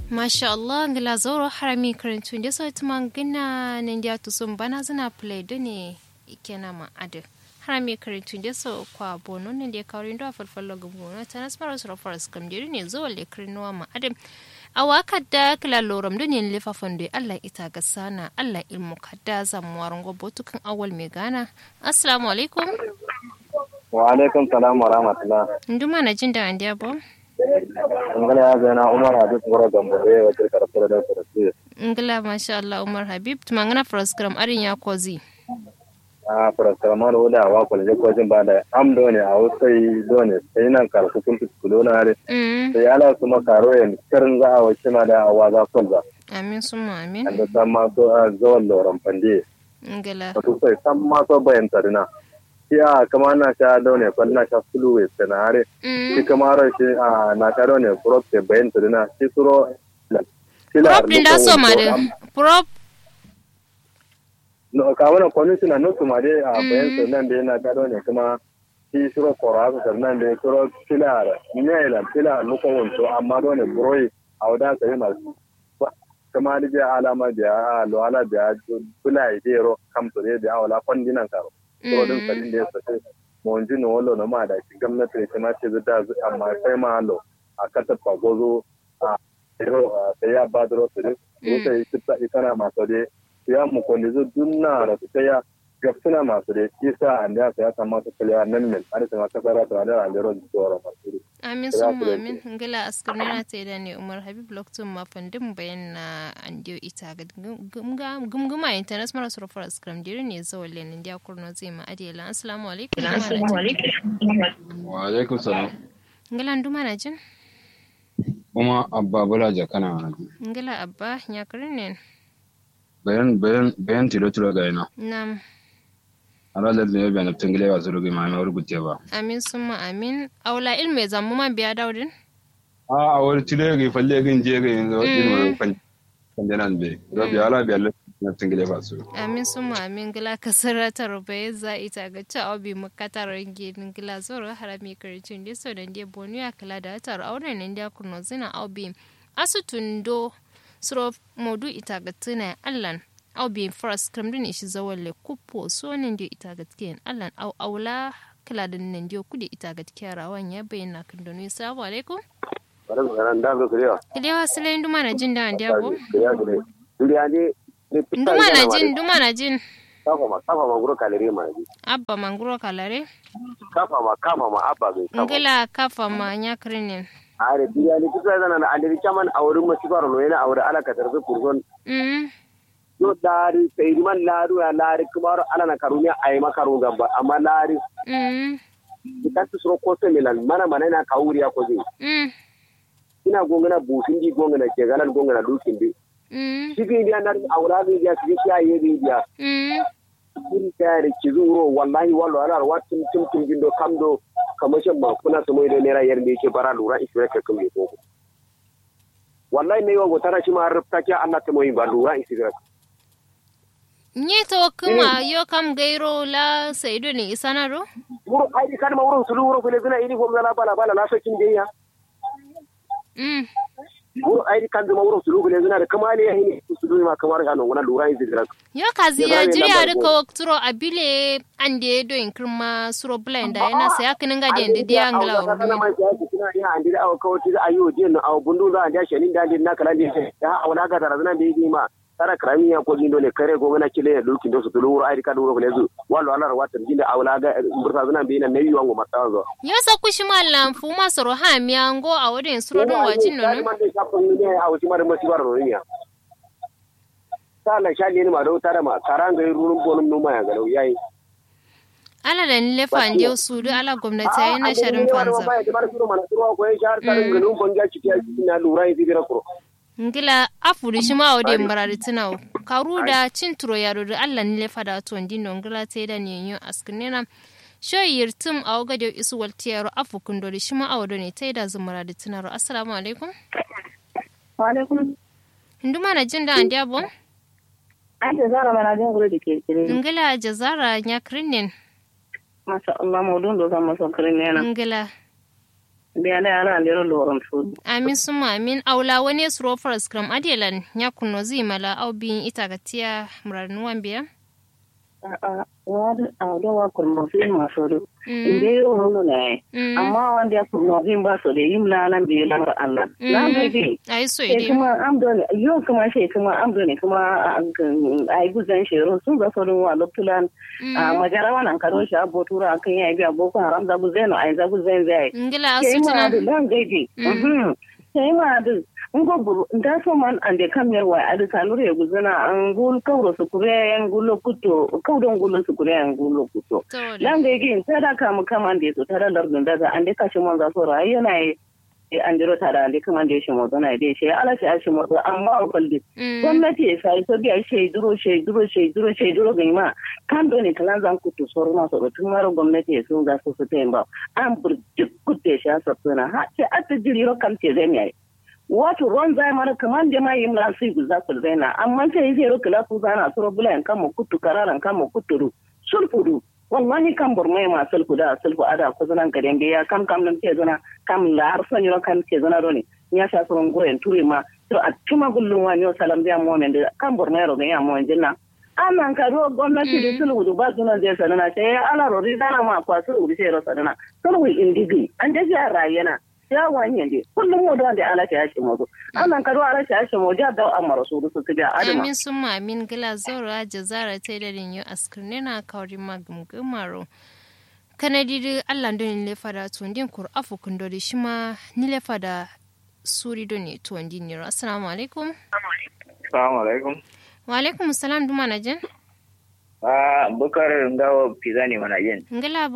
Masha Allah ngila zoro harami karantu da so tuma gina nindia to sun bana zina play do ne ikena ma ade harami karantu da so kwa bono ne da kawrin do falfallo gumo ta nasmaro sura faras kam jiri ne zo le krinuwa ma ade awaka da kila loram do ne lefa fando Allah ita ga sana Allah ilmu kadda zamuwar gobo tukan awal mai gana assalamu alaikum wa alaikum salam wa rahmatullah nduma na jin da andiya bo ngala ya zana umar habib gura gambobe wa kirkar fara da fara ngila masha Allah Umar Habib tumangana program arin ya kozi a fara ma da wada wa kwalje ko jin ba da am do ne a wasai do ne sai nan kar ku kun kulo na re mm sai ala kuma karo yan karin za a wace ma da awa za son za amin summa amin da san ma so a zawon loran fande ngila wato sai san ma so bayan tarina ya kama na sha do ne kwal na sha sulu we sanare shi mm kama ran shi a na sha do ne prop ke bayan tarina shi suro prop din da so ma de prop no ka wannan commissioner no kuma dai a bayan su nan da yana gado ne kuma shi shiro kora su nan da shiro filar ne la filar no ko wonto amma do ne broi a wada sai ma kuma da ya alama da lo ala da bula idero kam to da awala kondinan karo to din sadin da ya sace mo ji no wallo na ma da shi gwamnati ta ma ce da amma sai ma lo a kata pagozo a sai ya badro su ne sai ita na maso dai ya mu kwanda zo dunna da su ta ya gafsuna masu da isa an da ya kamata su ya nan min an sama ta fara ta da an da ro tsoro masu amin summa amin ngila askar na ta da ne Umar Habib Loktum ma fandin bayan na andiyo ita ga gumguma internet mara sura for askram dire ne zawalle ne dia kurno zai ma adela assalamu alaikum Assalamu alaikum. wa alaikum salam ngila nduma na jin kuma abba bula jakana na ji ngila abba nya ne bayan bayan bayan tilo tilo ga ina nam ara da ne bayan tungile wa zuru ga ma ma rubuce ba amin summa amin aula ilme zammu ma biya daudin a a wani tilo ga falle ga je ga yanzu wani kan kan janan be rabi ala bi Allah na tungile ba su amin summa amin gila kasara ta rubaye za ita ga ta obi makatar ginin gila zoro harami karicin da so dan dia bonu ya kala da tar aure nan dia kuno zina obi asutundo suro modu ita ga tuna allan obi first kamdin ishi zawalle kupo so nan dia ita ga tiyan allan au aula kala da nan dia kudi ita ga tikarawan ya bayyana kan donu assalamu alaikum bari mu ran da zo kuriya kilewa sile nduma na jin da andia bo kuriya kuriya duriya ne nduma na jin nduma na jin kafa ma kafa ma guro kalere ma ji abba manguro kalare kafa ma kafa ma abba bai kafa ngila kafa ma nyakrinin are duriya ne kusa zana na andiri chaman awurin masifar no yana awure ala ka tarzu kurgon mm yo dari sai man laru ya lari kumaro ala na karunya ay makaru gamba amma lari mm ikatu suro ko milan mana mana na kawuri ya ko zai mm ina gongana busin di gongana ke galan gongana dukin di mm cikin dia nan aura bi dia cikin shi ayi bi dia mm kun tare ki zuro wallahi wallo ala watin tum tum gindo kamdo kamashin ma kuna su mai da naira yar da yake bara lura isure ka kuma ko wallahi ne yawan tara shi ma rufta ki Allah ta mai ba lura isure nye to kuma yo kam gairo la saido ne isanaro wuro ai kan ma wuro sulu wuro kule zina ini gom la bala bala la sakin de ya mm wuro ai kan ma wuro sulu kule zina da kamale ya hini sulu ma kamar ga non lura isure yo kazi ya Yabra jiri yana a da rika wakturo abile ande do in kirma suro blend da yana saya kinin ga den de angla kana urdu man ya kina ya andi da aw kawti da ayo je no aw bundu da anda shenin da din na kala din ya awla ga da zana be di ma tara krami ya ko gindo le kare go ngana kile ya dukin do su tulu wuro ai ka duro ko lezu wallo ala watan jinde awla ga burta zana be na nayi wango matazo yo sa kushi mallam fu ma soro ha mi ango a wadin suro don wajin no man da shafin ne a wuci mara masibar roniya sala shali ne ma do tara ma karanga rurun bonum numa ya galau yayi ala da ni lefa ande su do ala gwamnati ayi na sharin fanza ba ya bar suru mana suru ko ya shar tarin ganun bonja ciki ya na lura yi bira kuro ngila afuri shi ma ode mbarari tina karu da cin turo yaro da Allah ni lefa da to ndino ngila te da ne yo askinena sho yirtum a waga da isu walti yaro afu kundo shi ma awdo ne te da zumara da tina ro assalamu alaikum Wa alaikum. nduma na jin da andi abo An ce zara mana jin gure da ke kire. ngila jazara nya krinin Masha Allah maudun do zama son kire ne na. ngila biya na yana lero loron su amin suma amin aula wani suro faras kram adelan ya kuno zi mala au bin ita ga tiya muranuwan biya a wani a da wa kurma fi masu du Mm. inda yi wani ne Mm. amma wanda ya kurma fi ba su da yi mla nan biyu lamar Allah na bai bi ai so sai ide kuma amdo ne yau kuma sai kuma amdo ne kuma a yi guzan shiro sun ga sauran wa lokulan a magara wannan karo shi abu tura kan yi biya boko haram za bu zai no a yi za bu zai zai ngila sai ma asutuna da lan gaidi sai ma da ngo buru nda so man ande kamyar wa adu kanure ya guzana an gul kawro su kure yan gulo kuto kawdon gulo su kure yan gulo kuto to lan gaidi tada kamu kamande to tada lardun daga ande kashi mon za so rayuwa na yi an jiro tada ande kamande shi mo zana dai shi ala shi shi mo amma o kalli gwamnati ya sai so biya shi duro shi duro shi duro shi duro ga ma kan do ne kalan zan kutu soro na so tun maro gwamnati ya sun za su su temba an burjuk kutte shi asa tuna ha ce atta jiri ro kam ce zai mai wato ruwan zai mara kaman da ma yi mla su guza ku zaina amma sai yi ro kala ku zana soro bulan kan mu kutu kararan kan mu kuturu sulfudu wallahi kan burmai ma sulfu da sulfu ada ku zanan gaden ya kam kam nan ce zana kam la har son yoro kan ce zana roni ya sha soron guren ture ma to a tuma gullun wani yo salam biya mo men da kan burmai ro ga ya mo jinna anan ka ro gwamnati da sulhu da ba sunan zai sanana sai ala ro ri dana ma kwa sulhu sai ro sanana sulhu indigi an da ya rayana ya wani ne kullum mu da ala ta yashi mu anan ka ro ala ta yashi mu da da amma rasulu su tiga adama amin summa amin gila zora jazara tailorin yu askirnena kawri magumgumaro kanadi da allah don lefa da tundin kur afu kundori shima ni lefa da suri don ne tundin niro assalamu alaikum assalamu alaikum wa alaikum salam duma na jen Ah, bukar ngawo pizza ne mana yin. ngala